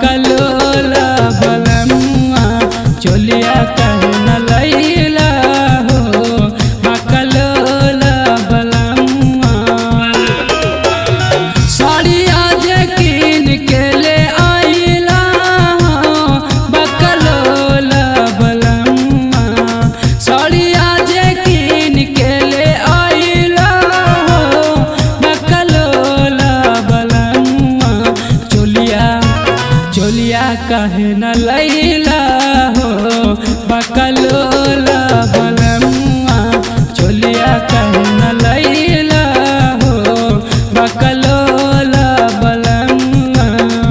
बकलोला बलमुआ चोलिया कहे न लैला हो बकलोला बलमुआ साड़िया जे कीन के ले आइला हो बकलोला बलमुआ साड़िया जे कीन के ले आइला हो बकलोला बलमुआ चोलिया चोलिया कहे न लैला हो बकलोला बलमुआ चोलिया कहे न लैला हो बकलोला बलमुआ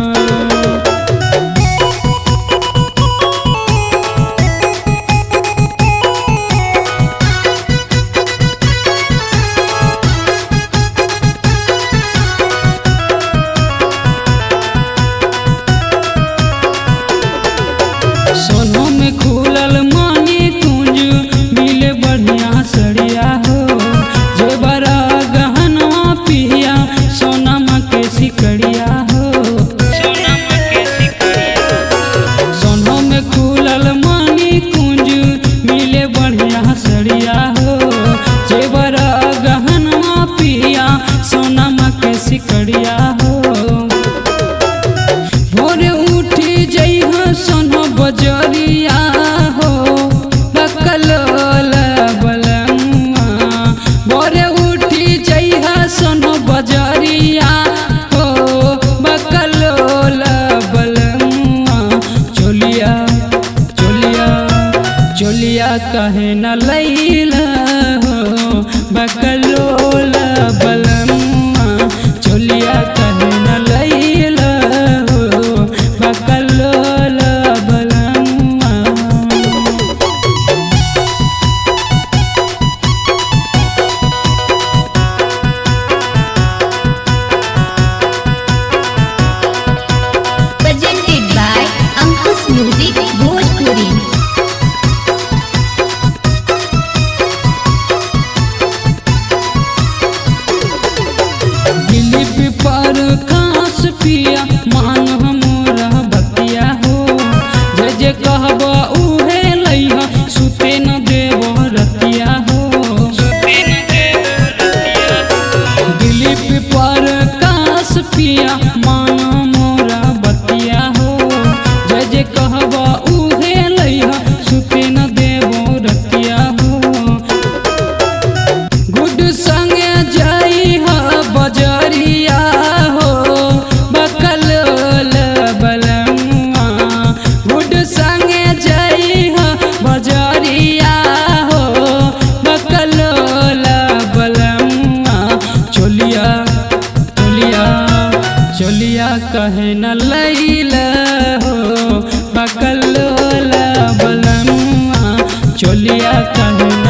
सोनों में खुलल मानी कुंज मिले बढ़िया सड़िया हो जे बड़ा गहनवा पिया सोनमा के सिकड़िया हो सोनों में खुलल मानी कुंज मिले बढ़िया सड़िया हो जे बड़ा गहनवा पिया सोनमा के सिकड़िया हो भोरे उठी जइह सोनो बजरिया हो बकलोल बलमुआ भोरे उठी जइह सोनो बजरिया हो बकलोल बलमुआ चोलिया चोलिया चोलिया कहे न लैला हो बकलोल बलमुआ चोलिया कहे न लैला हो बकलोल बलमुआ presented by Ankush Music Bhojpuri. Dilip पर खास पिया मान हमरा बतिया हो जे जे कहब उहे लइहा सुते न देव रतिया हो दिलीप पर कास पिया मान मोरा बतिया हो जे जे कहब उहे लइहा सुते न देव रतिया हो गुड संगे जाई ह बजरिया हो बकलोल बलमुआ गुड संगे जाई ह बजरिया हो बकलोल बलमुआ चोलिया चोलिया चोलिया कहे न लैला हो बकलोल बलमुआ चोलिया कहे